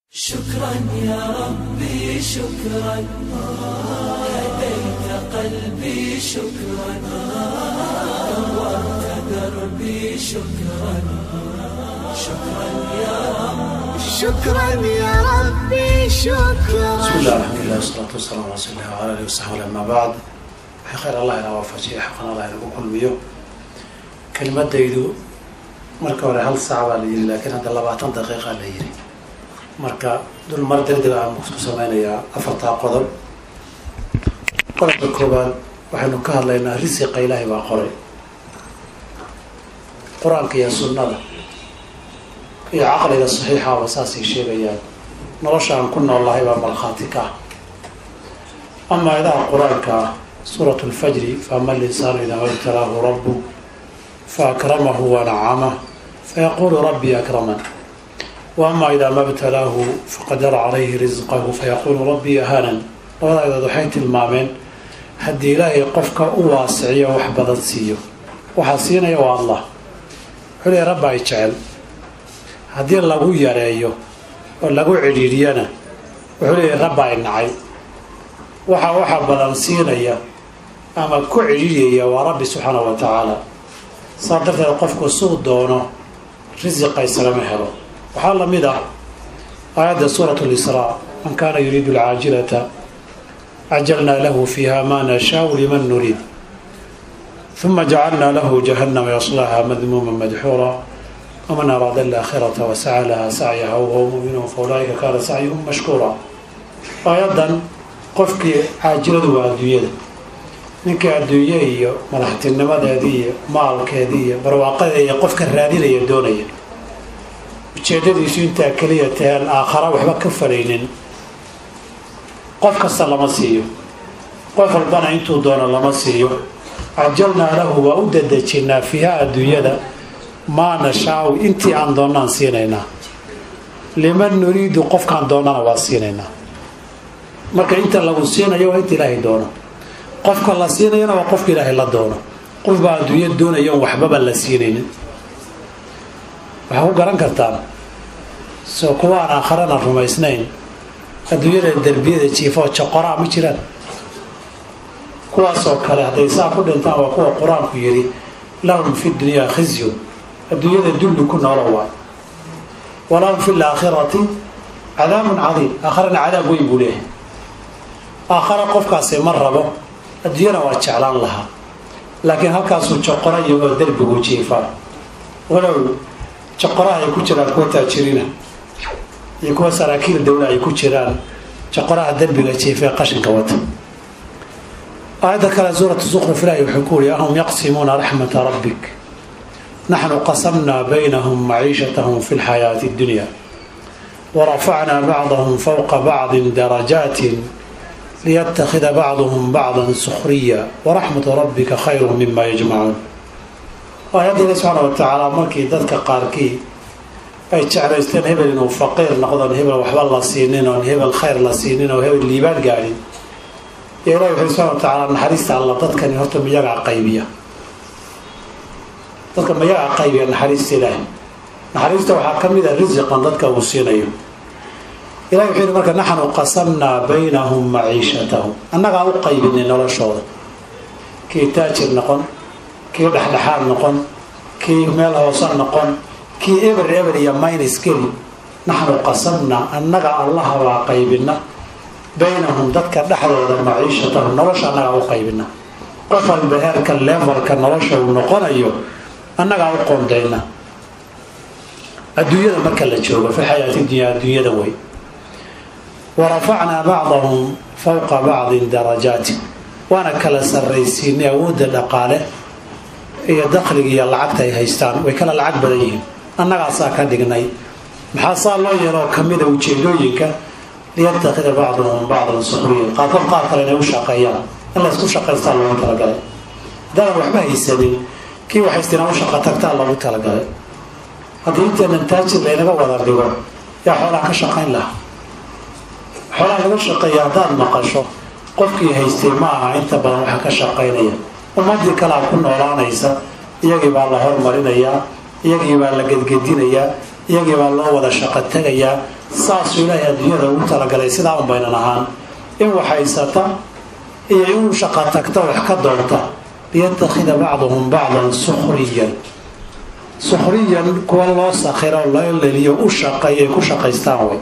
شكرا يا ربي شكرا هديت قلبي شكرا نورت دربي شكرا شكرا يا رب شكرا يا ربي شكرا بسم الله الحمد لله والصلاة والسلام على رسول الله وعلى آله وصحبه أما بعد waxay khayr allah inaa waafajiya xaqan allah inagu kulmiyo kelimadaydu marka hore hal saac baa la yiri laakiin hadda labaatan daqiiqa la yiri marka dul mar degdeg aan ku sameynayaa afartaa qodob qodobka koowaad waxaynu ka hadlaynaa risiqa ilaahay baa qoray qur-aanka iyo sunnada iyo caqliga saxiixaba saasay sheegayaan nolosha aan ku noolnahay baa markhaati ka ah ama ayadaha qur-aanka ah suurat lfajri faama linsaanu idaa mabtalaahu rabu faakramahu wanacamah fayaqulu rabbii akraman waama idaa mabtalaahu faqadara calayhi risqahu fayaqulu rabbii ahaanan labada ayadood waxay tilmaameen haddii ilaahay qofka u waasiciyo wax badan siiyo waxaa siinaya waa allah wuxuu leeya rabba ay jecel haddii lagu yareeyo oo lagu cidhiidhiyana wuxuu leeyahy rabba ay nacay waxa waxa badan siinaya ama ku cidhiidhiyaya waa rabbi subxaana wa tacaala saa darteed qofku suu doono risiqa islama helo waxaa lamid ah aayadda suurat lisraa man kaana yuriidu alcaajilata cajalnaa lahu fiiha maa nashaau liman nuriid uma jacalnaa lahu jahannama yaslaha madmuuma madxuura waman araada alaakhirata wasaca laha sacyaha wahuwa muminun fa ulaaika kaana sacyuhum mashkuura aayadan qofkii caajiladu waa adduunyada ninkii adduunye iyo madaxtinimadeedii iyo maalkeedii iyo barwaaqadeeda iyo qofka raadinaya doonaya ujeedadiisu intaa keliya tahaan aakhara waxba ka falaynin qof kasta lama siiyo qof walbana intuu doono lama siiyo cajalnaa lahu waa u dadejinaa fiiha adduunyada maa nashaau intii aan doonnaan siinaynaa liman nuriidu qofkaan doonnana waa siinaynaa marka inta lagu siinayo waa inta ilaahay doono qofka la siinayana waa qofka ilaahay la doono qof baa adduunya doonaya on waxbaba la siinaynin waxaa ku garan kartaan soo kuwa aan aakharana rumaysnayn adduunyada derbiyada jiifoo joqoraa ma jiraan kuwaasoo kale hadday saa ku dhintaan waa kuwa qur-aanku yidhi lahum fi dunyaa khizyun adduunyada dulli ku noolo waay walahum fi laakhirati cadaabun cadiim aakharana cadaab weyn buu leeyahay aakhara qofkaasi ma rabo adduunyana waa jeclaan lahaa laakiin halkaasuu joqora iyagoo derbigu jiifaa walow joqoraha ay ku jiraan kuwa taajiriina iyo kuwa saraakiil dawla ay ku jiraan joqoraha derbiga jiifee qashinka wata aayadda kale suuratu suqruf ilaahi wuxuu ku wuri ahum yaqsimuuna raxmata rabbik naxnu qasamnaa baynahum maciishatahum fi lxayaati اddunya warafacnaa bacdahum fowqa bacdin darajaatin liyatakida bacduhum bacdan sukhriya waraxmatu rabbika khayru mima yajmacuun aayadda ilahi subxaana wa tacaala markii dadka qaarkii ay jeclaysteen hebel inuu faqiir noqdon hebel waxba la siinin oon hebel khayr la siinin oo hebel liibaan gaadhin yo ilahi wuxuu subxana wa tacaala naxariista alla dadkani horta miyagaa qaybiya dadka miyagaa qaybiya naxariista ilaahi naxariista waxaa ka mid a risiqan dadka uu siinayo ilahi wuxuu yihi marka naxnu qasamnaa baynahum maciishatahum annagaa u qaybinay noloshooda kii taajir noqon kii dhexdhexaad noqon kii meel hoose noqon kii eber eber iyo minus geli naxnu qasamnaa annaga allaha baa qaybina baynahum dadka dhexdooda maciishatahum nolosha annagaa u qaybina qof walba heerka levelka nolosha uu noqonayo annagaa u qoondayna adduunyada marka la joogo fi xayaati dunya adduunyada wey warafacnaa bacdahum fowqa bacdin darajaati waana kala sarraysiinay awoodda dhaqaale iyo dakhliga iyo lacagta ay haystaan way kala lacag badan yihiin annagaasaa ka dhignay maxaa saa loo yeeloo kamida ujeedooyinka liyatakida bacduhum bacdan sukhriyan qaarkood qaar kale inay u shaqeeyaan in laysku shaqaystaa loogu talagalay haddaanan waxba haysanin kii waxaystina u shaqa tagtaa loogu talagalay haddii inteenan taajir laynaga wada dhigo yaa xoolaha ka shaqayn lahaa xoolaha laga shaqeeya haddaad maqasho qofkii haystay ma aha inta badan waxa ka shaqaynaya ummadii kalea ku noolaanaysa iyagii baa la hormarinayaa iyagii baa la gedgedinayaa iyagii baa loo wada shaqo tegayaa saasuu ilaahay adduunyada ugu talagalay sidaa un baynan ahaan in waxhaysata iyo inuu shaqo tagta wax ka doonta liyattakhida bacduhum bacdan sukhriyan sukhriyan kuwa loo sakhiro loo leliyo u shaqeeya ay ku shaqaystaan way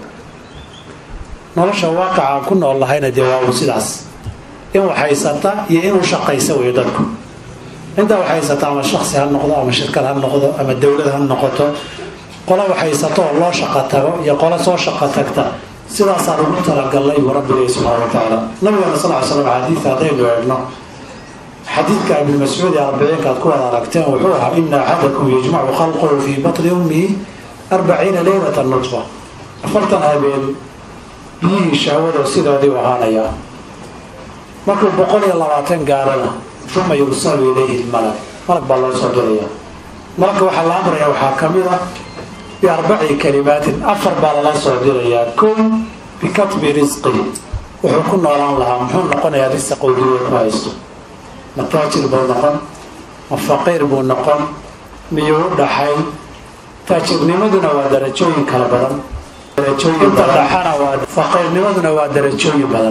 nolosha waaqaca aan ku nool lahayna dee waa uu sidaas in waxhaysata iyo inuu shaqaysa weyo dadku intaa waxhaysata ama shaksi ha noqdo ama shirkad ha noqdo ama dowlad ha noqoto qolo waxhaysato oo loo shaqo tago iyo qolo soo shaqo tagta sidaasaan ugu talagalnay buu rabbi leeyahy subxana wa tacaala nabigeena sal ly slam xadiidka haddaynu eegno xadiidka ibni mascuud ee arbiciinka aad ku wada aragteen wuxuu ahaa ina axadakum yajmacu khalquhu fii batni ummihi arbaciina leylata nutfa afartan habeen biyihii shahwado sidoodii u ahaanayaa markuu boqol iyo labaatan gaarana uma yursalu ilayhi lmalag malag baa loo soo diraya malagka waxaa la amraya waxaa ka mid ah biarbaci kalimaatin afar baa lala soo dirayaa kow bikatbi risqi wuxuu ku noolaan lahaa muxuu noqonayaa risaq uu dunida ku haysto ma taajir buu noqon ma faqiir buu noqon miyuu u dhaxay taajirnimaduna waa darajooyin kala badan inta dhaxana waa faqiirnimaduna waa darajooyin badan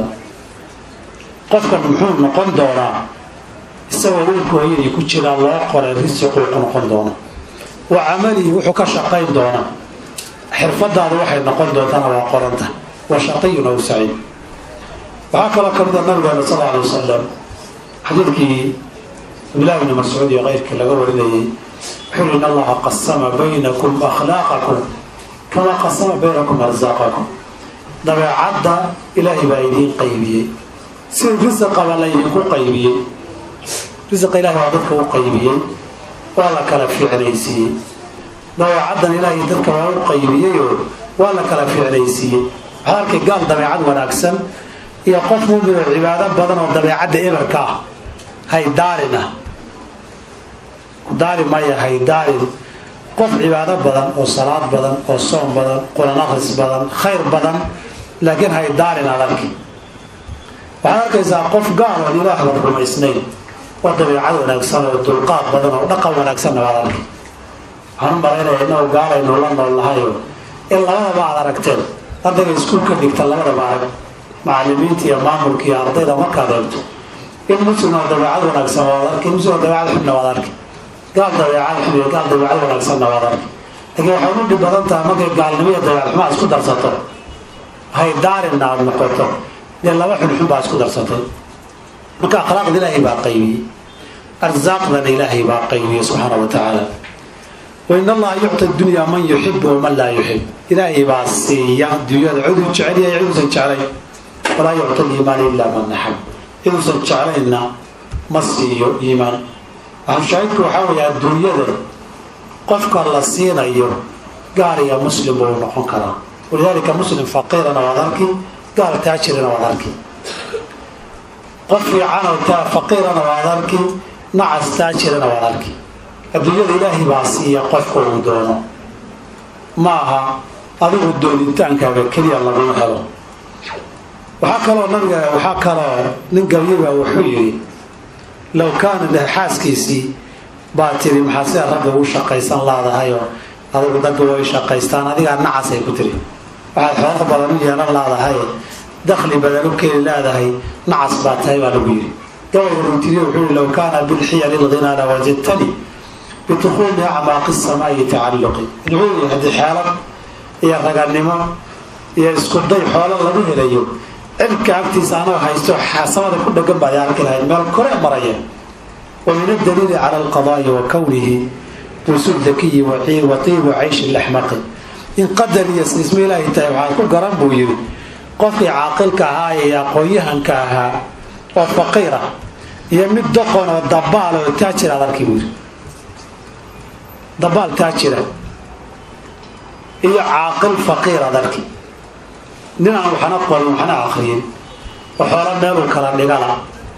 qofkan muxuu noqon doonaa isagoo wiilka hooyadii ku jiraa loo qoray risiquu ku noqon doona wa camalihi wuxuu ka shaqayn doonaa xirfadaadu waxay noqon doontana waa qoranta wa shaqiyun aw saciid waxaa kaloo ka mida nabigeena sal alay wasalam xadiidkii cabdillahi bni mascuud iyo keyrkii laga warinayay wuxuu in allaha qasama baynakum akhlaaqakum kamaa qasama baynakum arsaaqakum dabeecadda ilaahay baa idiin qaybiyey sida risaqaba laydinku qaybiyey risiqa ilahay waa dadka u qaybiyey waa la kala fiicnaysiiyey dabeecaddan ilaahay dadka waa u qaybiyeyoo waa la kala fiicnaysiiyey waxaa arkay gaal dabeecad wanaagsan iyo qof mumin oo cibaado badan oo dabeecadda eberka ah haydaalin ah daali maya haydaalin qof cibaado badan oo salaad badan oo soom badan quran akhris badan khayr badan laakiin haydaalin aad arki waxaad arkaysaa qof gaal oon ilaahba rumaysnayn oo dabeecad wanaagsan oo dulqaad badan oo dhaqan wanaagsanna waad arki waxaan u malaynaya innagu gaalaynu la nool lahayo in labadaba aad aragteen ardayga iskuulka dhigta labadaba arag macalimiinta iyo maamulka iyo ardayda markaad eegto in muslim oo dabeecad wanaagsan waad arki muslim oo dabeecad xubna waad arki gaal dabeecad xub iyo gaal dabeecad wanaagsanna waad arki laakiin waxay u dhib badan tahay markay gaalnimo iyo dabeecad xumaa isku darsato haydaarinna aad noqoto dee laba xunxun baa isku darsatay marka akhlaaqda ilaahay baa qaybiyey arsaaqdana ilaahay baa qaybiyey subxaana wa tacaala wain allaha yucti dunyaa man yuxibu waman laa yuxib ilaahay baa siiya dunyada ciduu jecel yahay ciduusan jeclayn walaa yucti liimaan ilaa man naxab ciduusan jeclaynna ma siiyo iimaan shaahidku waxaa weeye adduunyada qofka la siinayo gaal iyo muslim buu noqon karaa walidaalika muslim faqiirana waad arki gaal taajirina waad arki qof fiicanoo taa faqiirana waad arki nacas taajirina waad arki adduunyada ilaahay baa siiya qofka uu doono ma aha adigu doonitaankaaga keliya laguma helo waxaa kaloo nabiga waxaa kaloo nin gabyaba wuxuu yidhi low kaana xaaskiisii baa tiri maxaa sida ragga ugu shaqaysan laadahayoo adigu ragga way shaqaystaan adigaa nacasay ku tiri waxaad xoolo badan u yeelan laadahay dakhli badan u keeni leedahay nacas baa tahay baa lagu yidhi gabayga ruutiriye wuxuu yihi low kaana bilxiyali lghinaana wajadtani bitukuuli acmaaqi samaa'i tacalluqi wuxuu yihi haddii xeelad iyo raganimo iyo isku day xoolo lagu helayo cirka agtiisa anoo haysto xaasamada ku dhagan baa arki lahayd meel kore maraya wa min adaliili cala alqadaa'i wa kownihi busul dakiyi wa tiibu cayshi laxmaqi in qadar iyo siisma ilaahay tahay waxaad ku garan buu yidhi qofkii caaqilka ahaa ee aqoon-yahanka ahaa oo faqiira iyo mid doqon oo dabaal oo taajir aad arki buu yidhi dabaal taajira iyo caaqil faqiir aad arki nin aan waxna qorin waxna akriyin oo xoolo meeluu kala dhigala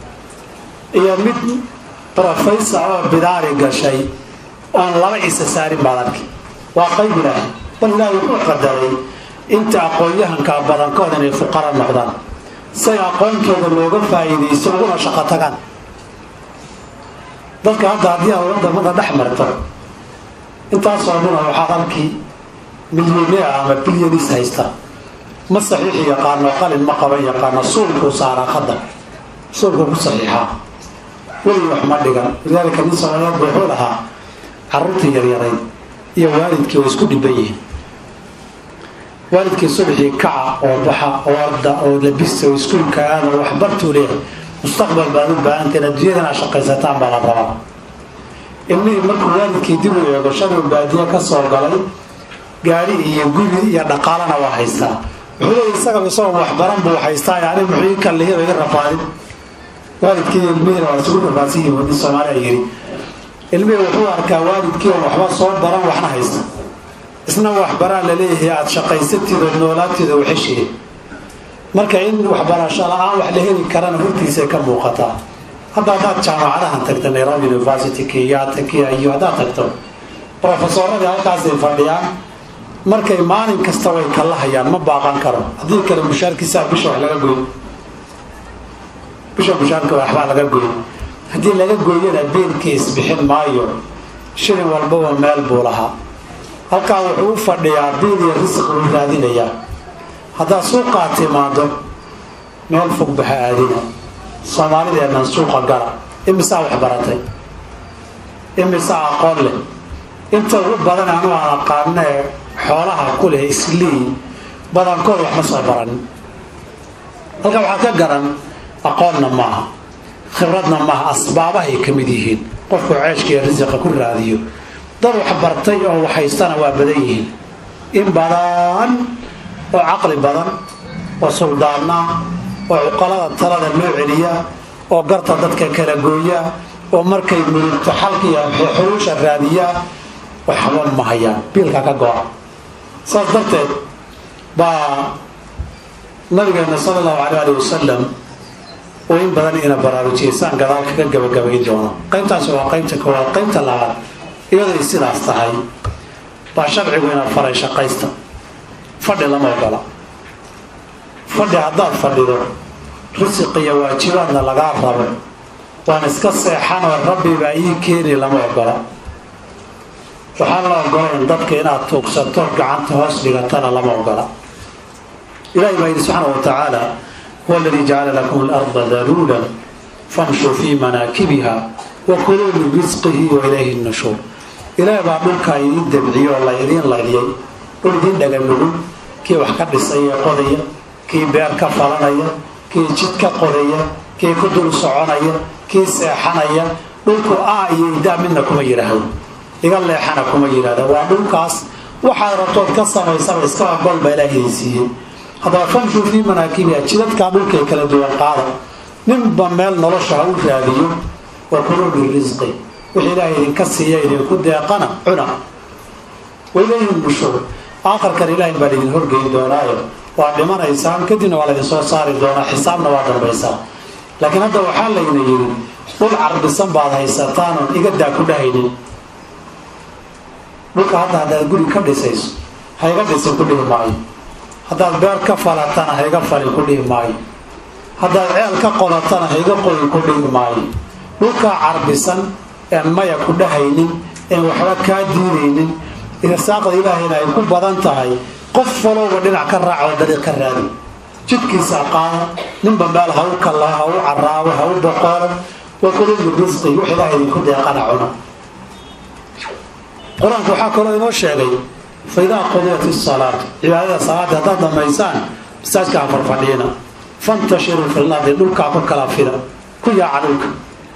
iyo mid professor oo bidaari gashay oon laba isa saarin baad arki waa qayb ilaahay bal ilaahay wuxuu qadaray inta aqoon-yahankaa badankood inay fuqara noqdaan say aqoontooda looga faa'iidaysto uguna shaqo tagaan dadka hadda haddii aad wadamada dhex marto intaasoo dhuna waxaad halkii milyoneer ama bilyanis haysta ma saxiixi yaqaano qalin ma qaban yaqaano suulkuu saaraa khada suulkuu ku saxiixaa weligii wax ma dhigan lidaalika nin soomaaliyeed wuxuu lahaa caruurtii yaryarayd iyo waalidkii way isku dhiban yihiin waalidkii subaxii kaca oo baxa oo arda oo labista oo iskuulka aada oo waxbartuu leeyahay mustaqbal baad u baahanteen adduunyadana shaqaysataan baa la rabaa ilmihii markuu waalidkii dib u eego shaluu baadiye ka soo galay gaari iyo guri iyo dhaqaalana waa haystaa wuxuu leeya isaga isagoo waxbaran buu haystaa yani muxuu ii kallihiba iga rafaadin waalidkii ilmihiina waa isugu rafaadsan yihin wadin soomaaliya yiri ilmihii wuxuu arkaa waalidkii oo waxba soo baran waxna haysta isna waxbaraa laleeyahay aada shaqaysatid oo noolaatid oo xeshiye marka in waxbarasho la-aan wax la heli karana hortiisay ka muuqataa hadda haddaad jaamacadahan tagto nairobi university kenyatta kia iyo haddaad tagto profesoradii halkaasay fadhiyaan markay maalin kasta way kala hayaan ma baaqan karo haddii kale mushaarkiisa bisha wax laga goy bisha mushaarka waxbaa laga goy haddii laga gooyana beelkii isbixin maayo shilin walbaba meel buu lahaa halkaa wuxuu u fadhiyaa biil iyo risiq buu raadinayaa haddaad suuqaa timaado meel fog baha aadina soomaalideennan suuqa gala imisaa wax baratay imisaa aqoon leh inta ugu badan anu aan aqaano ee xoolaha ku leh islii badankood wax ma soo baranin halka waxaa ka garan aqoonna maaha khibradna maaha asbaabahay ka mid yihiin qofku ceeshka iyo risiqa ku raadiyo dad wax bartay oo waxhaystana waa badan yihiin in badan oo caqli badan oo suldaana oo cuqalada talada loo celiya oo garta dadka kala gooya oo markay murugto xalkiiyo xuruusha raadiya waxba ma hayaan biilka ka go-a saas darteed baa nabigeena sala allahu alay ali wasalam oo in badan ina baraarujiyay saan gadaal kaga gabagabayn doono qaybtaasi waa qaybta koowaad qaybta labaad iyaday sidaas tahay baa sharcigu ina faray shaqaysta fadhi lama ogola fadhi haddaad fadhido risiq iyo waajibaadna lagaa rabo waan iska seexanoo rabbi baa ii keeni lama ogola waxaan la ogolayn dadka inaad tuugsato gacanta hoos dhigatana lama ogola ilahi baa yidhi subxaana wa tacaala huwa aladii jacala lakum alarda daluulan famshuu fii manaakibiha wa kuluu min risqihi wa ilayhi nushuur ilaah baa dhulkaa idiin dabciyo oo la idiin layliyay dhul idiin dhaganugul kii wax ka dhisaya qodaya kii beer ka falanaya kii jid ka qodaya kii ku dul soconaya kii seexanaya dhulku a iyo idaa midna kuma yidhaahdo iga leexana kuma yidhahda waa dhulkaas waxaad rabtood ka samaysaba iska agol baa ilaah idin siiyey haddaba famshuu fii manaakibiha jidadkaa dhulkay kala duwan qaada ninba meel nolosha ha u raadiyo wa kuluu birisqi wixii ilaahay idinka siiya idinku deeqana cuna wailayhi nushuur aakharkan ilaahay baa idin horgeyi doonaayo waa dhimanaysaan kadibna waa laydin soo saari doonaa xisaabna waa dambaysaa laakiin hadda waxaa layna yidhi dhul carbisan baad haysataan oon igadaa ku dhahaynin dhulka hadda haddaad guri ka dhisayso ha iga dhisin ku dhihi maayo haddaad beer ka falatana ha iga falin ku dhihi maayo haddaad ceel ka qodatana ha iga qoyin ku dhihi maayo dhulkaa carbisan een maya ku dhahaynin een waxba kaa diidaynin irsaaqda ilaahayna ay ku badan tahay qof walowba dhinac ka raac oo dariiq ka raadi jidkiisa qaada ninba meel ha u kalla ha u caraabo ha u boqoolo wa kulubi risqi wix ilahay idinku deeqana cuna qur-aanku waxaa kaloo inoo sheegay fa idaa qudiyat isalaatu cibaadada salaada haddaad dhammaysaan masaajka ha farfadhiina fantashiruu fi lardi dhulkaa ku kala fida ku yaaca dhulka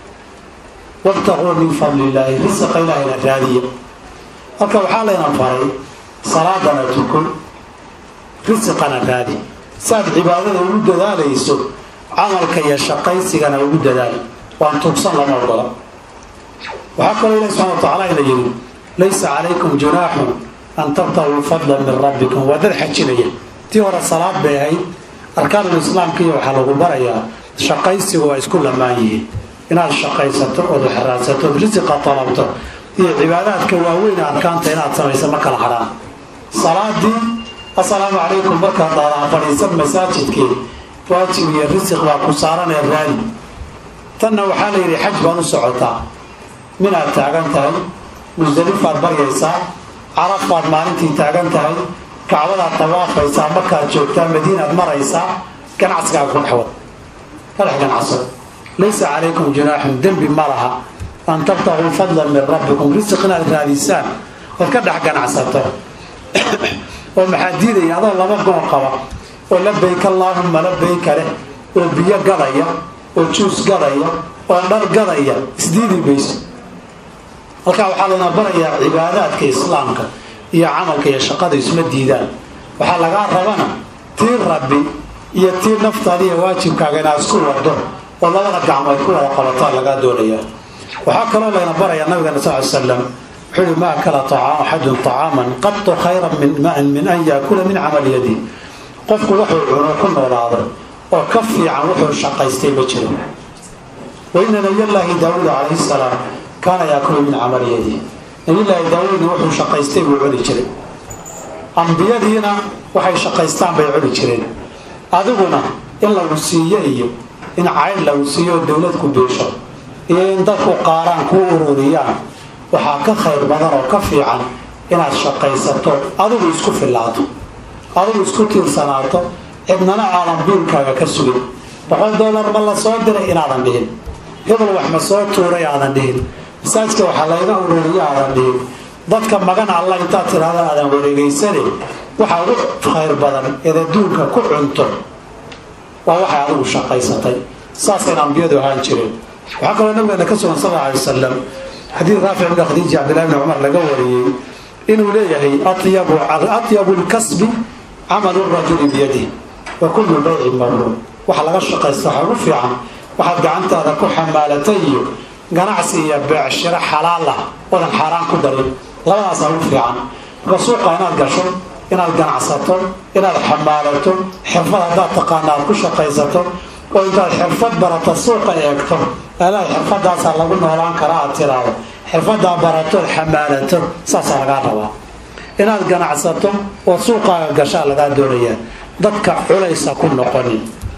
wabtaquu min fadli illaahi risiqa ilaahayna raadiya halka waxaa layna faray salaadana tuko risiqana raadi saaad cibaadada ugu dadaalayso camalka iyo shaqaysigana ugu dadaal waan tuugsan lama ogola waxaa kaloo ilahi subxana wa tacaala ina yidhi laysa calaykum junaaxun an tabtaguu fadlan min rabbikum waa dad xajinaya tii hore salaad bay ahayd arkaanulislaamkiiyo waxaa lagu barayaa shaqaysigu waa isku lamaan yihiin inaad shaqaysato ood waxraadsato ood risiqa talabto iyo cibaadaadka waaweyn arkaanta inaad samaysa ma kala hadhaan salaadii assalaamu calaykum markaad daadaa fadhiisan masaajidkii waajib iyo risiq baa ku saaranee raadi tanna waxaa la yidhi xaj baad u socotaa minaad taagan tahay musdalifaad baryaysaa carafaad maalintii taagan tahay kacbadaad tawaafaysaa markaad joogtaa madiinaad maraysaa ganacsigaaga ku dhexwad ka dhex ganacso laysa calaykum junaaxun dembi ma laha an tabtaquu fadlan min rabbikum risiq inaad raadisaan ood ka dhex ganacsato oo maxaa diidaya adoo laba goon qaba oo labayk allaahumma labayka leh oo biyo gadaya oo juus gadaya oo dhar gadaya isdiidi mayso halkaa waxaa lana barayaa cibaadaadka islaamka iyo camalka iyo shaqada isma diidaan waxaa lagaa rabana tii rabbi iyo tii naftaada iyo waajibkaaga inaad isku wado oo labada gacmood ku wada qabataa lagaa doonaya waxaa kaloo layna barayaa nabigana sal ly slam wuxuu yihi ma akala axadun طacaaman qatu khayran min an yaakula min camali yadi qofku wuxuu cuno ku noolaado oo ka fiican wuxuu shaqaystay ma jiro waina nabiyallaahi daawuud calayhi salaam kaana yaakulu min camali yadi nabiyllaahi daawuudna wuxuu shaqaystay buu cuni jiray ambiyadiina waxay shaqaystaan bay cuni jireen adiguna in lagu siiyo iyo in cayn lagu siiyo oo dowlad ku biisho iyo in dadku qaaraan kuu ururiyaan waxaa ka khayr badan oo ka fiican inaad shaqaysato adigu isku fillaato adigu isku tiirsanaato cidnana aadan biilkaaga ka sugin boqol dollar ma la soo diray inaadan dhihin hebel wax ma soo tuuray aadan dhihin masaajka waxaa layga ururiya aadan dhihin dadka magan alla intaad tidhaahda aadan wareegaysane waxaa ugu khayr badan eed adduunka ku cunto waa waxay adigu shaqaysatay saasayna ambiyadu ahaan jireen waxaa kaloo nabigeena ka sugan sal alay wasalam xadiid raafic ibn khadiija cabdillahi bni cumar laga wariyey inuu leeyahay atyabu lkasbi camalu rajuli biyadih wa kullu bayci mabruur waxa laga shaqaysta waxa ugu fiican waxaad gacantaada ku xamaalatay iyo ganacsi iyo beecshiro xalaal ah wadan xaaraan ku darin labadaasaa ugu fiican marka suuqa inaad gasho inaad ganacsato inaad xamaalato xirfad haddaad taqaana aad ku shaqaysato oo intaad xirfad barato suuqa eegto alaad xirfadaasaa lagu noolaan kara aad tiraado xirfadaa baratood xamaalato saasaa lagaa rabaa inaad ganacsato oo suuqaaga gashaa lagaa doonayaa dadka culaysa ku noqonin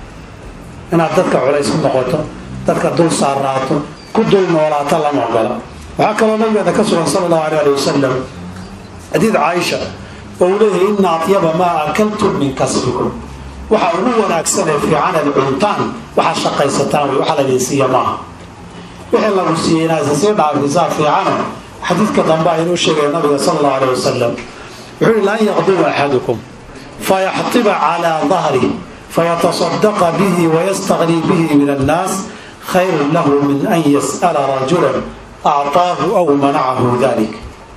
inaad dadka culays ku noqoto dadka dul saaraato ku dul noolaato lama ogola waxaa kaloo nabigeena ka sugan sala allahu alay ali wasalam xadiid caaisha oo uu leeyahay ina atyaba maa akaltum min kasbikum waxa ugu wanaagsan ee fiican eed cuntaan waxaad shaqaysataan wey waxa laydin siiya maaha wixii lagu siiyey inaad isa sii dhaafisaa fiicano xadiidka dambe aynuu sheegaya nabiga sala allahu alay wasalam wuxuu yihi lan yaqduba axadukum fayaxtiba calaa dahrih fayatasadaqa bihi wayastaqnii bihi min annaas khayrun lahu min an yas'ala rajulan acطaahu aw manacahu dalik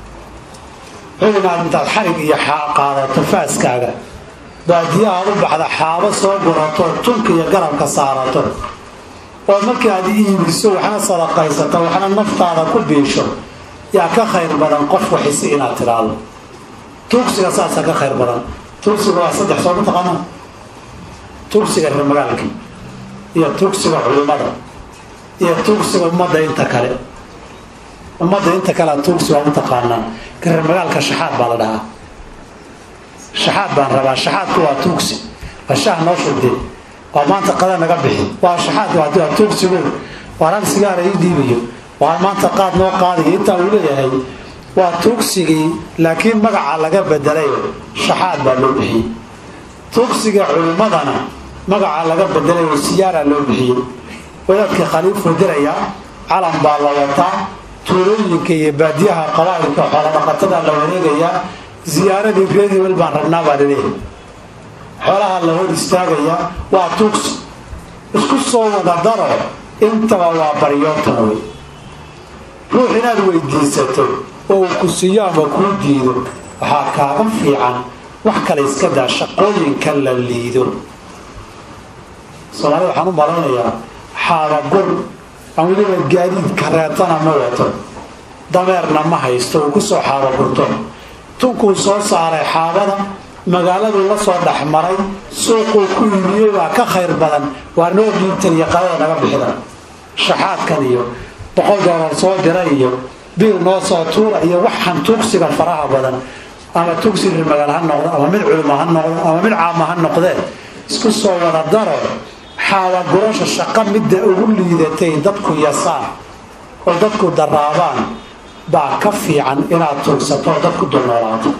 wuxuu inaad intaad xarig iyo qaadato faaskaaga baadiyahaad u baxda xaabo soo gurato tunka iyo garabka saarato oo markii aad iibiso waxna sadaqaysato waxna naftaada ku biisho yaa ka khayr badan qof waxisi inaad tidhaahdo tuugsiga saasa ka khayr badan tuugsiga waa saddex soo mataqaana tuugsiga reer magaalka iyo tuugsiga culimada iyo tuugsiga ummadda inta kale ummadda inta kale tuugsi waa utaqaanaa ka reer magaalka shaxaad baa la dhahaa shaxaad baan rabaa shaxaadku waa tuugsi waa shaah noo shugde waa maanta qada naga bixi waa shaxaad waa tuugsigu waa rag sigaara ii dhiibayo waa maanta qaad noo qaadayo intaa uu leeyahay waa tuugsigii laakiin magaca laga bedelayo shaxaad baa loo bixiyey tuugsiga culimmadana magaca laga bedelayo siyaara loo bixiyey wadaadkii khaliifuu dirayaa calan baa la wataa tuulooyinka iyo baadiyaha qabaa'ilka xoolodhaqatada la wareegayaa ziyaaradii reer hebel baan rabnaa baa laleeyahay xoolaha la hor istaagayaa waa tuugsi isku soo wada daro intaba waa baryootan wey ruux inaad weydiisato oo uu ku siiyo ama kuu diido waxaa kaaga fiican wax kale iska daa shaqooyinka la liido soomaalida waxaan u malaynayaa xaabagur aan weliba gaadiid kareetana ma wato dameerna ma haysto uu kusoo xaabagurto tunkuu soo saaray xaabada magaaladuu la soo dhexmaray suuquu ku iibiyey baa ka khayr badan waa noo dhiibtan iyo qadada naga bixida shaxaadkan iyo boqol doolar soo dira iyo biil noo soo tuura iyo waxaan tuugsiga faraha badan ama tuugsi reer magaal ha noqdo ama mid culimo ha noqdo ama mid caama ha noqdee isku soo wada daro xaabagurasha shaqo midda ugu liidatay dadku yasaan oo dadku daraabaan baa ka fiican inaad tuugsato oo dadku dulnoolaato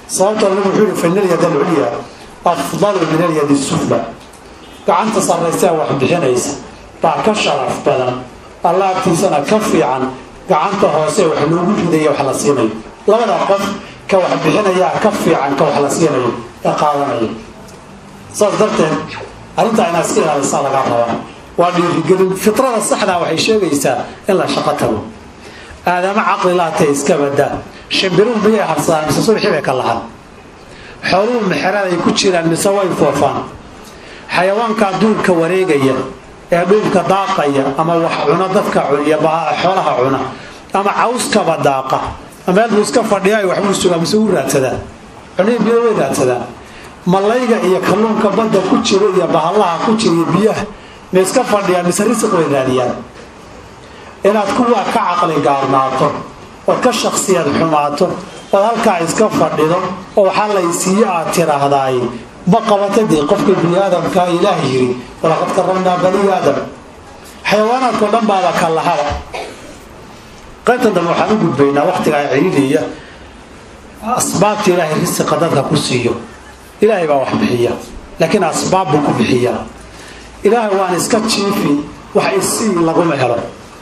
sababtoo nabigu wuxuu yihi faina alyad alculya afdalu min alyadi sufla gacanta sarraysee wax bixinaysa baa ka sharaf badan alla agtiisana ka fiican gacanta hoose wax loogu ridaya wax la siinayo labada qof ka wax bixinayaa ka fiican ka wax la siinayo ee qaadanaya saas darteed arrintaa inaad iska ilaalisaa lagaa rabaa waa dhiirigelin fitrada saxdaa waxay sheegaysaa in la shaqo tago aadama caqli laatee iska badaa shimbiruhu miyay harsadaan mise subxii bay ka lahaan xooluhu mexeraday ku jiraan mise way foofaan xayawaanka duulka wareegaya ee dhuulka daaqaya ama wax cuna dadka cuniya xoolaha cuna ama cawskaba daaqa meel buu iska fadhiya waxbuu sugaa mise wuu raadsadaa cunihii biyo way raadsadaan malayga iyo kalluunka badda ku jira iyo bahallaha ku jira iyo biyaha ma iska fadhiyaan mise risiq way raadiyaan inaad kuwaa ka caqli gaarnaato ood ka shaksiyad xumaato ood halkaa iska fadhido oo waxaa laysiiye aad tiraahdaay ma qabata dee qofka bini aadamkaa ilaah yiri walaqad karamnaa bani aadam xayawaanaadkao dhan baaba ka lahaba qaybtan dambe waxaan u gudbaynaa waqtigaa ciriiriya asbaabta ilaahay risiqa dadka ku siiyo ilaahay baa wax bixiya laakiin asbaab buu ku bixiyaa ilaahay waan iska jiifi wax isii laguma helo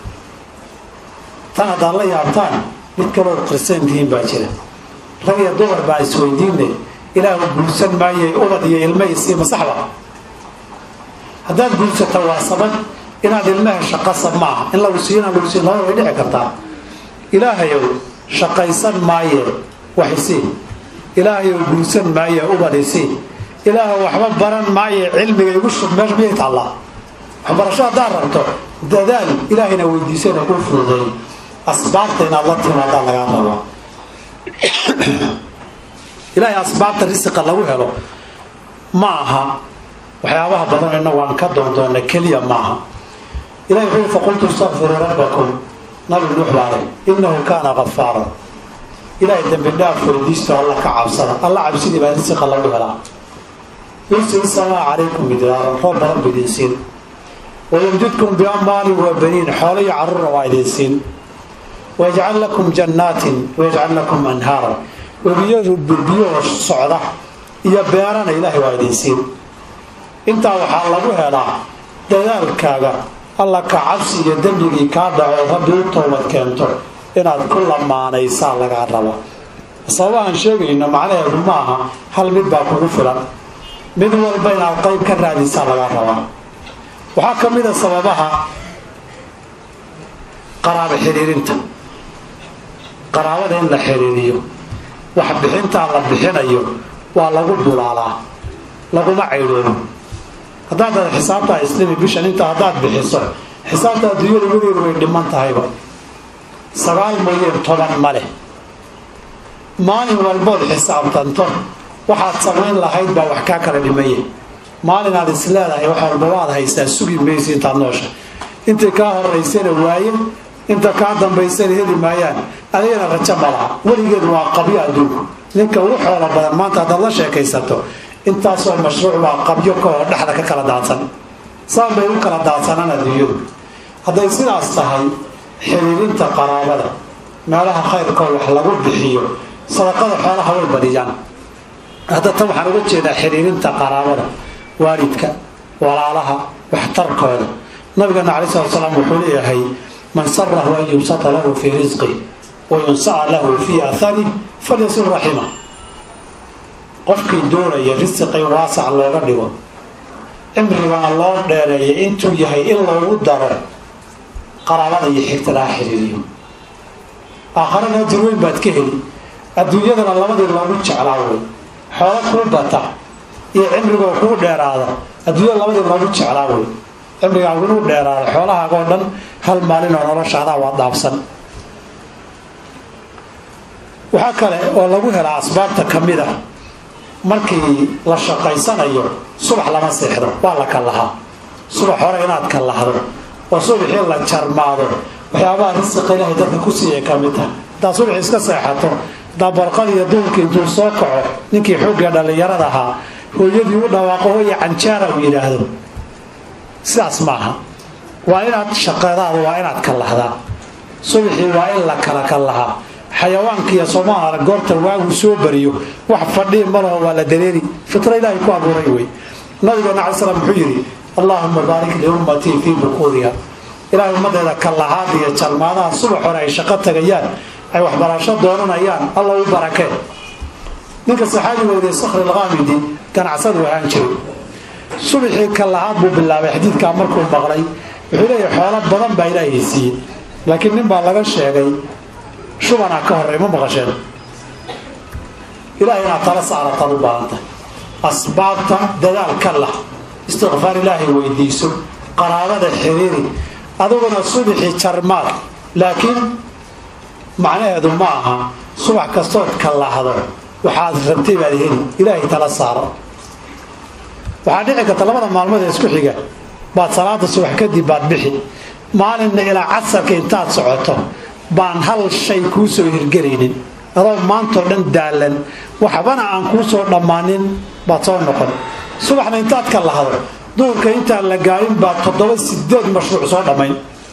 tan haddaad la yaabtaan mid kaloo qirsantihiin baa jira rag iyo dumar baa isweydiinay ilaahu guursan maayey ubad iyo ilma isii masaxba haddaad guursata waa sabab inaad ilma hesho qasab ma aha in lagu siiyo inaan lagu siin labada way dhici kartaa ilaahayow shaqaysan maaye wax isii ilaahayow guursan maaye ubad isii ilaahu waxba baran maaye cilmiga igu shub meesha miyay taallaa waxbarasho haddaad rabto dadaal ilaahayna weydiisana kuu fududeey asbaabta inaad la timaadaa lagaa rabaa ilaahay asbaabta risiqa lagu helo ma aha waxyaabaha badan innagu aan ka doondoona keliya maaha ilahi wuxuu yii faqultu istakfiruu rabbakum nabi nuux baale innahu kaana gafaaran ilaahay dembi dhaaf weydiisto alla ka cabsada alla cabsidii baa risiqa lagu helaa yursil samaa calaykum midraaran roob badan bu idin siin wayumdidkum biamwaalin wa baniin xoolo iyo carruurna waa idin siin wayajcal lakum jannaatin wayajcal lakum anhaaran webiyadu birbiyahoo socda iyo beerana ilaahay waa idin siin intaa waxaa lagu helaa dadaalkaaga alla ka cabsi iyo dembigii kaa dhaco rabbi u toobad keento inaad ku lamaanaysaa lagaa raba sababahaan sheegayno macnaheedu ma aha hal mid baa kugu filan mid walba inaad qayb ka raadisaa lagaa rabaa waxaa ka mid a sababaha qaraabo xiriirinta qaraabada in la xiriiriyo wax bixintaa la bixinayo waa lagu bulaalaa laguma caydhoobo haddaad dada xisaabtaa islimi bishan inta haddaad bixiso xisaabta adduunyada weligeedu way dhiman tahayba sagaal mooyeen toban ma leh maalin walbood xisaabtanto waxaad samayn lahayd baa wax kaa kala dhimaya maalin aad is leedahay wax walba waad haysaa sugi maysi intaad noosha intay kaa horaysana waaye inta kaa dambaysana heli maayaan adigana rajo ma laha weligeed waa qabyo adduunku ninka ugu xoolo badan maanta haddaad la sheekaysato intaasoo mashruuc baa qabyo kaoo dhexda ka kala daadsan saan bay u kala daadsanaan adduunyadu hadday sidaas tahay xiriirinta qaraabada meelaha khayrkoo wax lagu bixiyo sadaqada xoolaha way badiyaan hadda tan waxaan uga jeedaa xiriirinta qaraabada waalidka walaalaha waxtarkooda nabigeena calai slat slaam wuxuu leeyahay man sarahu an yubsata lahu fii risqi wa yunsaca lahu fii athari falyasil raxima qofkii doonaya risiqay waasac looga dhigo cimrigana loo dheereeya intuu yahay in loogu daro qaraabada iyo xigta laga xiriiriyo aakharana ajir weyn baad ka heli adduunyadana labadii loogu jeclaa wey xoolo kuu bata iyo cimrigoo kuu dheeraada adduunyada labadii loogu jeclaa wey cimrigaagu inuu dheeraada xoolahaagoo dhan hal maalinoo noloshaadaa waa dhaafsan waxaa kale oo lagu helaa asbaabta ka mid ah markii la shaqaysanayo subax lama seexdo waa la kallahaa subax hore inaad kallahdo oo subaxii la jarmaado waxyaabaha risiqa ilaahay dadka ku siiyay ka mid tahay haddaad subax iska seexato haddaa barqad iyo duulka intuu soo kaco ninkii xoogga dhallinyarada ahaa hooyadii u dhawaaqo hooya canjaara uu yidhaahdo sidaas maaha waa inaad shaqadaada waa inaad kallahdaa subaxii waa in la kala kallahaa xayawaankiiyo soomaalia goorta waagu soo bariyo wax fadhii malaho waa la dareeri fitra ilaahay ku abuuray wey nabigeena cala slam wuxuu yidhi allaahuma baarik liummatii fii bukuuriha ilaahay ummadeeda kallahaad iyo jalmaadaha subax hore ay shaqo tagayaan ay waxbarasho doonanayaan alla u barakee ninka saxaabiga weriye sakhri alqaamidi ganacsadu ahaan jiray subaxii kallahaad buu bilaabay xadiidkaa markuu maqlay wuxuu leeyahay xoolo badan baa ilaahay siiyey laakiin nin baa laga sheegay shubanaa ka horey ma maqasheen ilahay inaad tala saarataad u baahantay asbaabta dadaal ka lah istikfaar ilaahay weydiiso qaraabada xiriiri adiguna subaxii jarmaad laakiin macnaheedu ma aha subax kastood ka lahdo waxaad rabtay baad heli ilaahay tala saaro waxaa dhici karta labada maalmood ee isku xiga baad salaada subax kadib baad bixi maalinna ilaa casarka intaad socoto baan hal shay kuu soo hirgelaynin adoo maantao dhan daalan waxbana aan kuu soo dhammaanin baad soo noqon subaxna intaad ka lahdo duurka intaan la gaarin baad toddoba sideed mashruuc soo dhammayn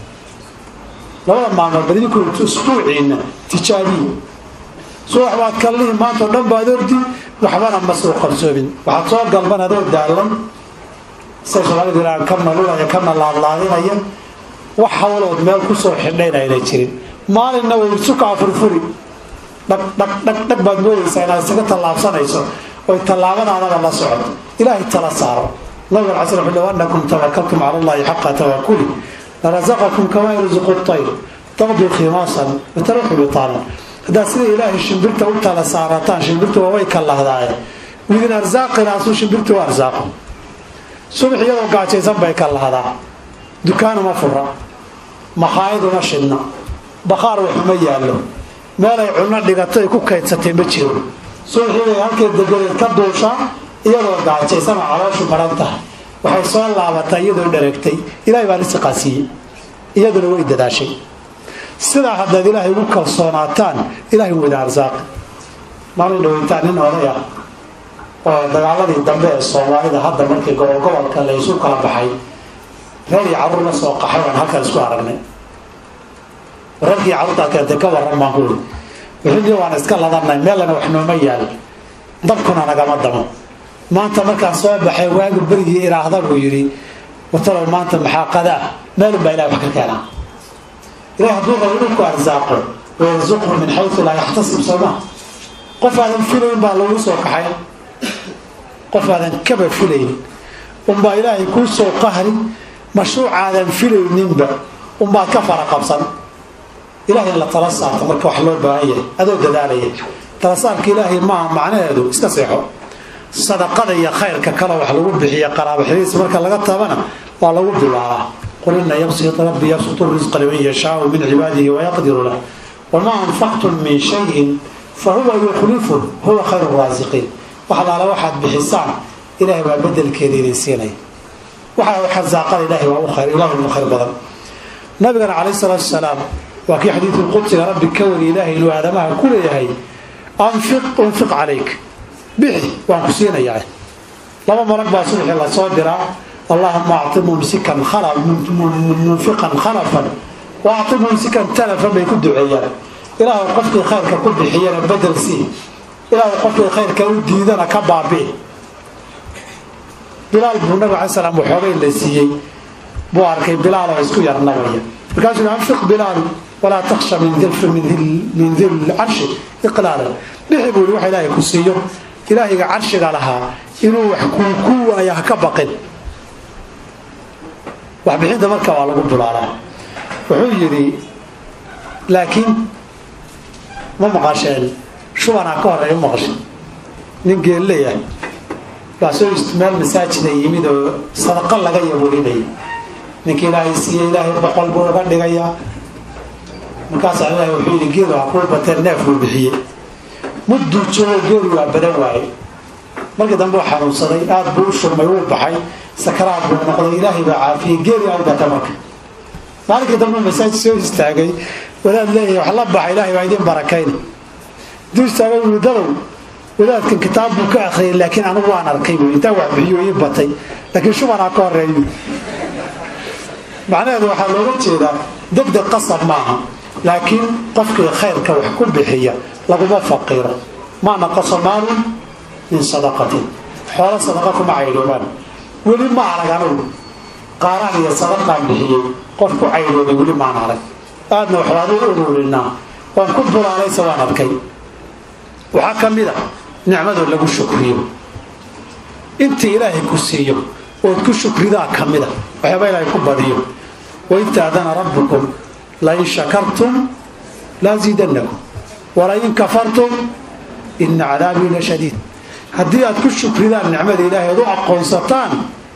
labada maalmood badinku isbuuciinna tijaabiyi subax baad kallihi maantao dhan baad ordi waxbana ma soo qarsoobin waxaad soo galban adoo daalan say soomaalida ilaa kana lulaya kana laadlaadinaya wax hawlood meel kusoo xidhayn ayna jirin maalinna way sukaa furfuri dhagdhagdhag baad moodaysaa inaad isaga tallaabsanayso oy tallaabadaadaba la socoto ilaahay tala saaro nabiga ala sl low anakum tawakaltum cala allahi xaqa tawakuli larasaqakum kamaa yarzuqu tayr taqdu khimaasan wataruxu bitaanan haddaad sida ilaahay shimbirta u tala saarataan shimbirtu waaway ka lahdaaye widin arsaaqinaasuu shimbirtu u arsaaqo subax iyadoo gaajaysan bay ka lahdaa dukaanuma fura makhaayaduma shidna bakhaar waxuma yaallo meelay cunno dhigato ay ku kaydsatay ma jiro subaxiibay halkay degadeed ka duushaa iyadoo gaajaysan oo calooshu maran tahay waxay soo laabatay iyadoo dharagtay ilaahay baa risiqaa siiyey iyaduna way dadaashay sidaa haddaad ilaahay ugu kalsoonaataan ilahay wada arsaaqi maalin dhaweytaan nin oday ah oo dagaaladii dambe ee soomaalida hadda markii gobolgobolka la isu kala baxay reer iyo carruur la soo qaxay waan halkan isku aragnay reerkii carruurtaad keentay ka warran baan kuwi wixii waan iska ladanay meelana wax nooma yaal dabkuna nagama damo maanta markaan soo baxay waagu berigii iraahda buu yidhi watalow maanta maxaa qadaa meelun baa ilahay wax ka keenaa ilahay hadduu rabo inuu ku arsaaqo wayarsuqhu min xaysu laa yaxtasib sooma qof aadan filayn baa lagu soo kaxay qof aadan kaba filayn unbaa ilaahay kuu soo qahri mashruucaadan filayninba unbaad ka fara qabsan ilahay in la tala saarto marka wax loo baahan yahay adoo dadaalaya tala saarka ilaahay maaha macnaheedu iska seexo sadaqada iyo khayrka kale wax lagu bixiya qaraabo xiriis marka laga tabana waa lagu bilaabaa qul ina yabsit rabbi yabsutu risqa liman yashaau min cibaadihi wayaqdiru lah wamaa anfaqtum min shayin fa huwa yukhlifu huwa khayru raasiqiin wax alaala waxaad bixisaan ilahay baa bedelkeeda idin siinaya waxa xasaaqada ilahay waa u khayr ilahi ugu khayr badan nabigana calayhi salaatu wasalaam waa kii xadiidu qudsiga rabbi ka wari ilaahay inuu aadamaha ku leeyahay anfiq unfiq calayk bixi waan ku siinayaa laba malag baa subaxii lasoo diraa allahuma acti mumsikan munfiqan khalafan wa acti mumsikan talafan bay ku duceeyaan ilaahu qofkii khayrka ku bixiyana bedel sii ilaahu qofkii khayrka u diidana ka baabi'i bilaal buu nabig alai slam waxoogay la siiyey buu arkay bilaal oo isku yarnabaya markaasuu anfiq bilaal walaa taksha min dil carshi iqlaalan bixi buu wax ilaahay ku siiyo ilaahayga carshiga lahaa inuu wax ku waaya ha ka baqin waxbixinta marka waa lagu bulaalaa wuxuu yidhi laakiin ma maqasheen shubanaa ka horeeya maqashe nin geelleeyahay baa soo meel masaajida yimid oo sadaqa laga yaburinaya ninka ilaahay siiye ilaahay boqol buu uga dhigayaa markaasaa ilahay wuxuu yidhi geelu ha kuu bateen neef buu bixiyey mudduu joogo geelu waa badan waaye markii dambe uu xanuunsaday aad buu u shurmay wuu baxay sakaraad buu noqday ilaahay baa caafiyey geeli aw bata marka maalinkii dambe masaajid soo istaagay wadaad leeyahay wax la baxa ilahay baa idin barakayna duu istaagay wuli dadow wadaadkan kitaab buu ka akhriyay laakiin anigu waan arkay buu intaa wax bixiyo ii batay laakiin shubanaa ka horeeyo macnaheedu waxaa looga jeedaa degdeg qasab maaha laakiin qofkii khayrka wax ku bixiya laguma faqiiro maa naqasa maalun min sadaqatin xoolo sadaqa kuma caydhoobaan weli ma arag anugu qaaraan iyo sadaqaan bixiyey qof ku caydhoobay weli maan arag aadna waxbaad u ururinaa waan ku bulaalaysa waan arkay waxaa ka mid a nicmadoo lagu shukriyo intii ilaahay ku siiyo ood ku shukridaa ka mida waxyaaba ilaahay ku badiyo waid taadana rabbukum lain shakartum laaziidannakum walain kafartum ina cadaabii la shadiid haddii aad ku shukridaan nicmada ilaahay ood u aqoonsataan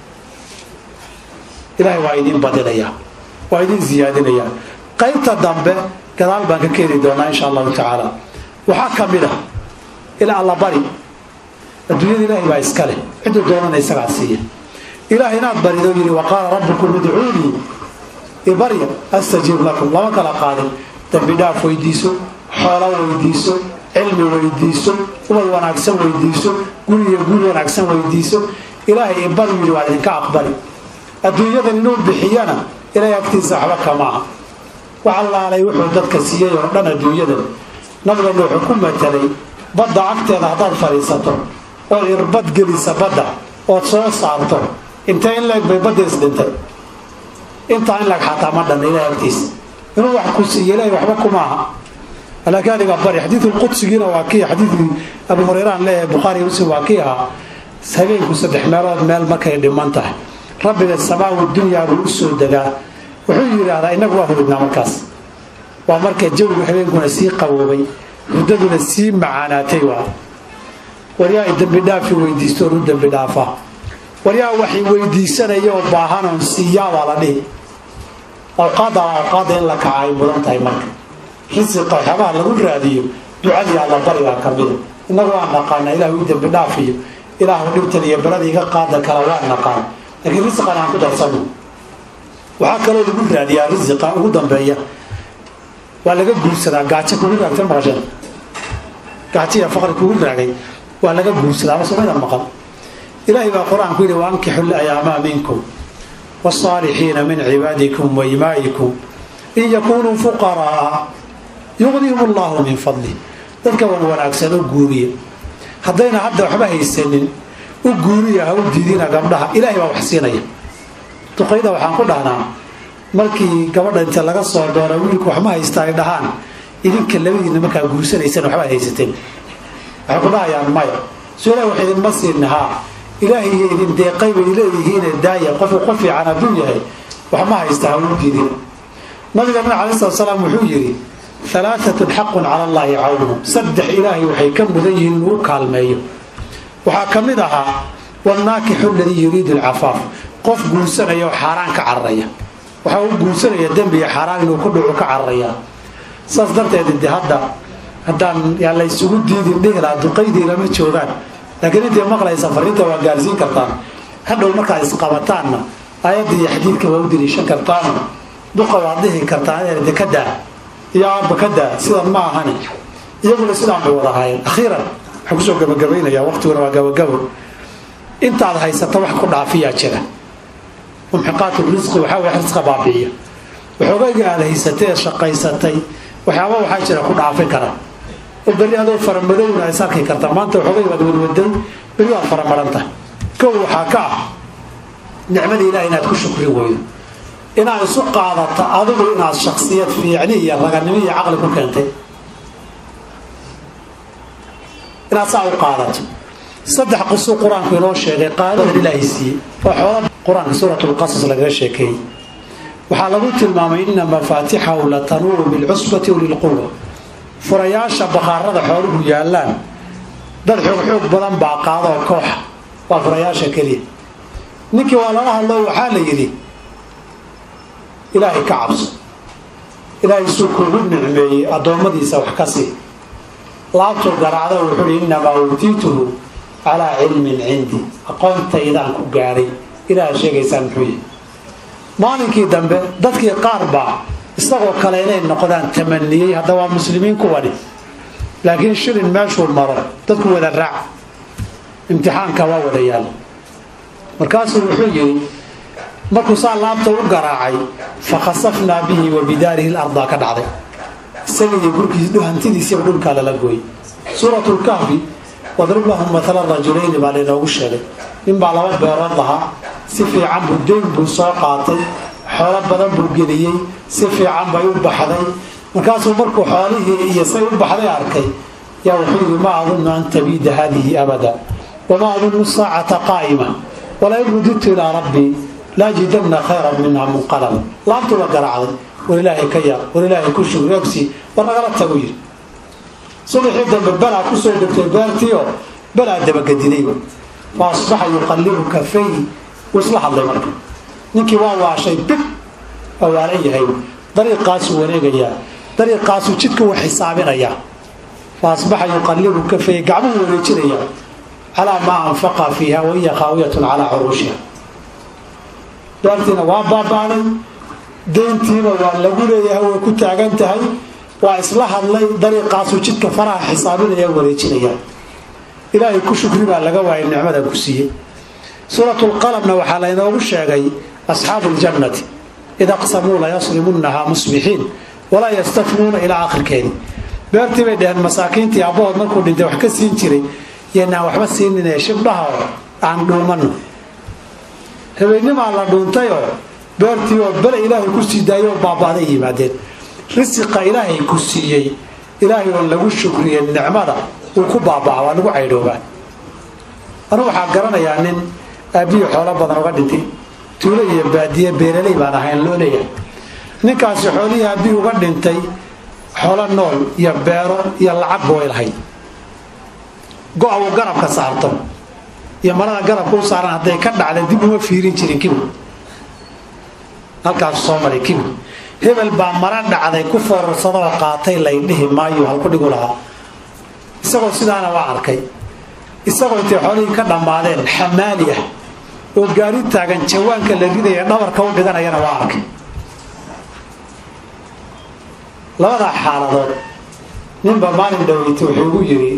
ilaahay waa idin badinayaa waa idin ziyaadinayaa qaybta dambe gadaal baan ka keeni doonaa insha allahu tacaala waxaa ka mid a ila allabari adduunyada ilaahay baa iska leh ciduu doonana isagaa siiya ilaah inaad barido yidhi wa qaala rabbukum idcuunii ibarya astajiib lakum lama kala qaadin dambi dhaaf weydiiso xoolo weydiiso cilmi weydiiso ubad wanaagsan weydiiso guriyo guri wanaagsan weydiiso ilaahay ibaru yidhi waa idinka aqbali adduunyadan inuu bixiyana ilaahay agtiisa waxba kamaaha wax allaalay wuxuu dadka siiyey oo dhan adduunyadan nabigana wuxuu ku matalay badda agteeda haddaad fadhiisato ood irbad gelisa badda ood soo saarto intee in leeg bay badda isdhintay intaa in leeg xataa ma dhanna ilahay agtiisa inuu wax ku siiyo ilahay waxba kumaaha laakiin adiga bari xadiidulqudsigiina waa kii xadiidkii abu hureyrean leeyahay bukhaari muslim waa kii ahaa habeenku saddex meelood meel markay dhiman tahay rabbiga samaawi dunyaa buu u soo degaa wuxuu yidhaahdaa innagu waa hurudnaa markaas waa marka jawigu habeenkuna sii qaboobay hurdaduna sii macaanaatay waa waryaa i dembi dhaafi weydiisto oon u dembi dhaafaa waryaa waxay weydiisanaya oo baahanoon siiyaabaa la dhihi awqaadda awqaadda in la kaca ay mudan tahay marka risiqa waxyaabaha lagu raadiyo ducadii allabarigaa ka mida innagu waan naqaana ilah ii dembi dhaafiyo ilaahu dhibtan iyo belada iga qaada kala waan naqaan laakiin risiqan aan ku darsano waxaa kaloo lagu raadiyaa risiqa ugu dambeeya waa laga guursadaa gaajo kugu raagta maqasheen gaajo iyo faqri kugu raagay waa laga guursadaa ama somayda maqan ilaahay baa qur-aanku yidhi waankixu layaamaa minkum wاsaalixiina min cibaadikum waimaa'ikum in yakunuu fuqaraaa yuqnihum allahu min fadlih dadka wan wanaagsan u guuriya haddayna hadda waxba haysanin u guuriya ha u diidina gabdhaha ilahay baa wax siinaya duqayda waxaan ku dhahnaa markii gabadha inta laga soo doona wiilku waxma haysta ay dhahaan idinka labadiina markaa guursanaysan waxbaad haysateen waxay ku dhahayaan maya so ilahi wax idinma siin haa ilaahay iyo idin deeqay bay leeyihiine daaya qofku qof fiican hadduu yahay waxma haysta ha u diidina nabiga nabi alai slat salaam wuxuu yidhi alaaatun xaqun cala allaahi cawnu saddex ilaahay waxay ka mudan yihiin inuu u kaalmeeyo waxaa ka mid ahaa wanaakixu aladii yuriidu alcafaaf qof guursanaya oo xaaraan ka cararaya waxaa u guursanaya dembiga xaaraan inuu ku dhucu ka cararayaa saas darteed de hadda haddaan yaa la ysugu diidin dhihi lahaa duqaydii lama joogaan laakiin intay maqlaysa fariinta waa gaarsiin kartaan hadhow markaad isqabataanna aayadda iyo xadiidka waa u daliishan kartaano duqa waad dhihi kartaan de ka daa iyo aabba ka daa sidan ma ahani iyaguna sidaan bay wada ahaayeen akhiiran waxaan kusoo gabagabaynayaa waqtiguna waa gabagabo intaad haysata wax ku dhaafiyaa jira mumxiqaatu risqi waxaa way risqa baabi'iya waxoogayga aad haysatay ee shaqaysatay waxyaaba waxaa jira ku dhaafin kara oo berri adoo faramadowna is arki karta maanta waxoogay waad wadwaday berri waad faramaran tahay kow waxaa ka ah nicmada ilaah inaad ku shukri weydo inaad isu qaadato adigu inaad shaksiyad fiicni iyo raganimo iyo caqli ku keentay inaad saa u qaadato saddex qisuu qur-aanku inoo sheegay qaadadan ilaahay siiyey oo xoola qur-aanka suurat lqasas lagaga sheekeeyey waxaa lagu tilmaamay ina mafaatixahu la tanuuru bilcusbati walilquwa furayaasha bakhaarada xooluhu yaallaan dad xoog xoog badan baa qaadaoo kooxa waa furayaasha keliya ninkii waa lala hadlo waxaa la yidhi ilaahay ka cabso ilaahay suu kuugu nicmeeyey addoommadiisa wax ka sii laabtuu garaacda wuxuu hi innamaa uutiituhu calaa cilmin cindi aqoontaydaan ku gaadhay ilaaha sheegaysaan muxuu yihi maalinkii dambe dadkii qaar baa isagoo kale inay noqdaan tamaniyey hadda waa muslimiin kuwani laakiin shilin meeshuu maro dadku wada raac imtixaanka waa wada yaalla markaasuu wuxuu yidhi markuu saa laabta u garaacay fa khasafnaa bihi wa bidaarihi larda ka dhacday isaga iyo gurkiis hantidiisiiba dhulkaa lala gooyey suuratu lkahfi wadrib lahum matala rajulayni baa laynoogu sheegay ninbaa laba beerood lahaa si fiican buu deyn buu soo qaatay xoolo badan buu geliyey si fiican bay u baxday markaasuu markuu xoolihii iyo say u baxday arkay yaa wuxuu yidhi ma adunnu an tabiida haadihi abada wamaa adunnu saacata qaa'ima walain rudidtu ilaa rabbii laajidanna khayran minha munqalaba laabtuuba garaacday war ilaahay ka yaab war ilaahay ku shugri ogsi war nagala tagu yidhi subaxii dambe balaa kusoo degtay beertiio balaa dabagedinayba fa asbaxa yuqallibu kafay wuu isla hadlay marka ninkii waa waashay big waa waalan yahay dariiqaasuu wareegayaa dariiqaasuu jidka u xisaabinayaa fa asbaxa yuqallibu kafay gacmuhu wareejinayaa calaa maa anfaqa fiiha wahiya khaawiyatun calaa curuushiha beertiina waa baaba'day deyntiina waa lagu leeyahay way ku taagan tahay waa isla hadlay dariiqaasuu jidka faraha xisaabinaya wareejinaya ilaahay ku shukri baa laga waayay nicmadan ku siiyey suuratulqalamna waxaa laynoogu sheegay asxaabu ljannati id aqsamuu layasrimunnahaa musbixiin walaa yastafnuuna ilaa akhirkeedii beertii bay dheheen masaakiintii abbahood markuu dhintay wax ka siin jiray yanaan waxba siinine shibdhaha oo aan dhuumanno habeennimaa la dhuuntayoo beertii oo bele ilaahay ku sii daayoo baaba'day yimaadeen risiqa ilaahay ku siiyey ilaahay oon lagu shukriye nicmada uu ku baabaca waa lagu caydhoobaa anu waxaa garanayaa nin aabbihi xoolo badan uga dhintay tuulo iyo baadiye beeraley baan ahayn loo leeyahay ninkaasi xoolihii aabbihi uga dhintay xoolo nool iyo beero iyo lacagba way lahayd go-a uu garabka saarto iyo marada garabka u saaran hadday ka dhacday dib uma fiirin jirin kibir halkaasu soo maray kibir hebel baa mara dhacday ku foorarsadoo qaatay laydhihi maayo halku dhigu lahaa isagoo sidaana waa arkay isagoo intay xoolihii ka dhammaadeen xamaali ah oo gaari taagan jawaanka la ridaya dhabarka u dhiganayana waa arkay labadaa xaaladood ninba maalin dhaweytay wuxuu igu yidhi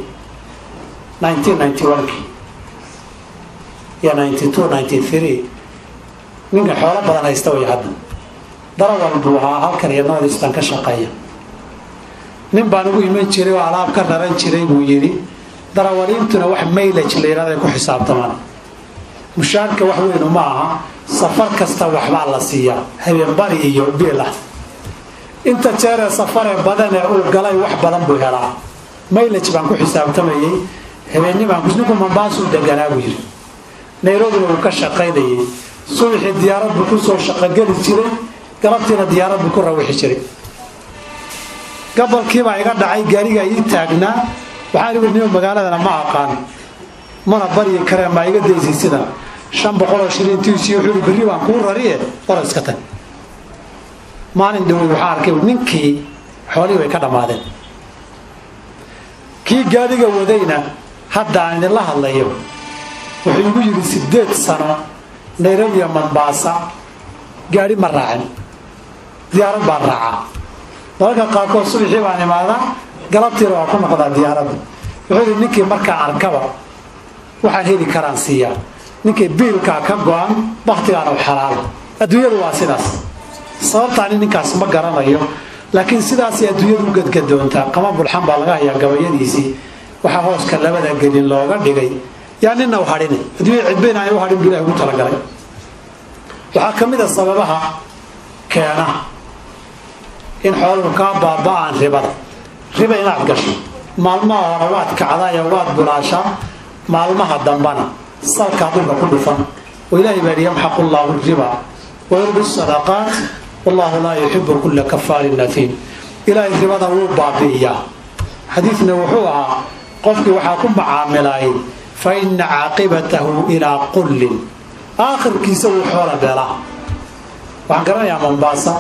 iyo ninkan xoolo badan haysta way hadda darawal buu ahaa halkan iyo noodistan ka shaqeeya nin baan ugu iman jiray oo alaab ka raran jiray buu yidhi darawaliintuna wax maylaj la yidhahdo ay ku xisaabtamaan mushaarka wax weynu ma aha safar kasta waxbaa la siiyaa habeenbari iyo biil ah inta jeeree safaree badanee uu galay wax badan buu helaa maylaj baan ku xisaabtamayey habeennimaan ninku mambaasuu deganaa buu yidhi nayrobina uu ka shaqaynayay subaxii diyaarad buu kusoo shaqogeli jiray galabtiina diyaarad buu ku rawixi jiray gabolkiibaa iga dhacay gaarigaa ii taagnaa waxaan igu nimo magaaladana ma aqaan mana baryi kareen maa iga daysay sidan shan boqoloo shilintiisii wuxuu berri baan kuu rariye ora iska tag maalin dhawoy waxaa arkay ninkii xoolihii bay ka dhammaadeen kii gaadhiga wadayna hadda aan idinla hadlayo wuxuu igu yidhi sideed sano nairobiya mambaasa gaadhi ma raacin diyaarad baan raacaa dalalka qaarkood subaxii baan imaadaa galabtiina waa ku noqdaa diyaaradda wuxuu yidhi ninkii markaa arkaba waxaan heli karaan siiyaa ninkii biilkaa ka go-an baktigaana xalaala adduunyadu waa sidaas sababtaani ninkaas ma garanayo laakiin sidaasay adduunyadu u gadgadoontaa qama bulxan baa laga hayaa gabayadiisii waxaa hooska labada gelin looga dhigay yaa nina u hadhina adduunya cidbayna ay u hadhin bu ilahi ugu talagalay waxaa ka mid a sababaha keena in xooluhu kaa baaba'aan ribada riba inaad gasho maalmaha hore waad kacdayo waad bulaashaa maalmaha dambana salkaa dhulka ku dhufan oo ilaahay baa yidhi yamxaqu llaahu riba wayurbi sadaqaat wallahu laa yuxibu kulla kafaarin nafiin ilaahay ribada wuu baabi'iyaa xadiidna wuxuu ahaa qofkii waxaa ku macaamilayay fa ina caaqibatahu ilaa qullin aakhirkiisa wuu xoola beelaa waxaan garanayaa mombaasa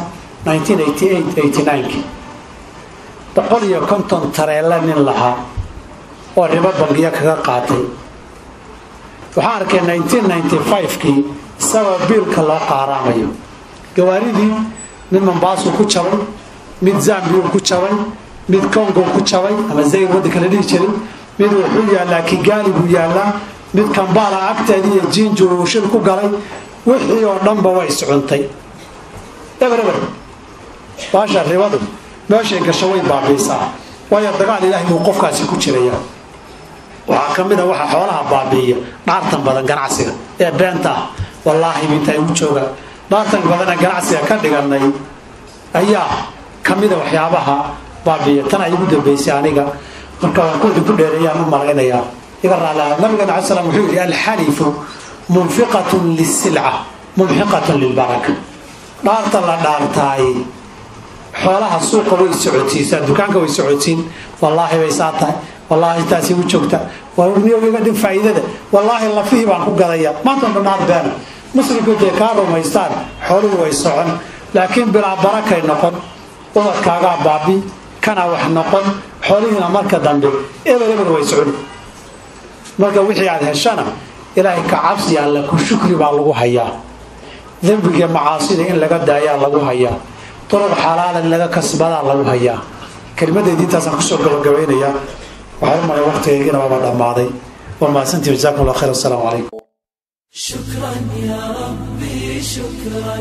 boqol iyo konton tareelle nin lahaa oo ribo bangiya kaga qaatay waxaan arkay kii isagoo biilka loo qaaraamayo gawaaridii mid mombaasuu ku jabay mid zambiyuu ku jabay mid congo ku jabay ama zayr waddanka la dhihi jiray mid wuxuu yaallaa kigaali buu yaallaa mid kambala agteedii iyo jinju uu shil ku galay wixii oo dhanba way iscuntay eber eber baasha ribadu meeshay gasho way baabiisaa waayo dagaal ilaahay buu qofkaasi ku jiraya waxaa ka mid a waxa xoolaha baabiiya dhaartan badan ganacsiga ee beenta ah wallaahi intaa igu jooga dhaartan badan ee ganacsiga ka dhiganay ayaa ka mida waxyaabaha baabiiya tan ay igu dambaysay aniga marka waan ku idinku dheereeyaan u malaynayaa iga raalaha nabigeena alai slam wuxuu yidhi alxalifu munfiqatun lisilca mumxiqatun lilbaraka dhaarta la dhaartaay xoolaha suuqa way socotiisaa dukaanka way socotiin wallaahi bay saa tahay wallaahi taasi u joogta niyogiga dhin faa'iidada wallaahi lafihii baan ku gadaya maanta dhan dhaar beena muslimku dee kaa rumaystaan xooluhu way socon laakiin bilaa barakay noqon ubadkaagaa baabi kana wax noqon xoolihiina marka dambe ebel ebel way socon marka wixii aad heshana ilaahay ka cabsi alla ku shukri baa lagu hayaa dembiga macaasida in laga daayaa lagu hayaa duruq xalaala in laga kasbadaa lagu hayaa kelimadeedii intaasaan kusoo gabagabaynayaa waxaa u malay waqtigaygiina waaba dhammaaday waa mahadsantii jazakum allah khayr assalaamu calaykum شكرا يا ربي شكرا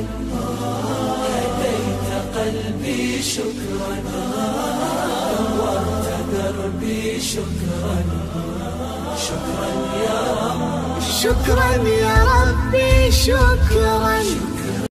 هديت قلبي شكرا نورت دربي شكرا شكرا يا رب شكرا يا ربي شكرا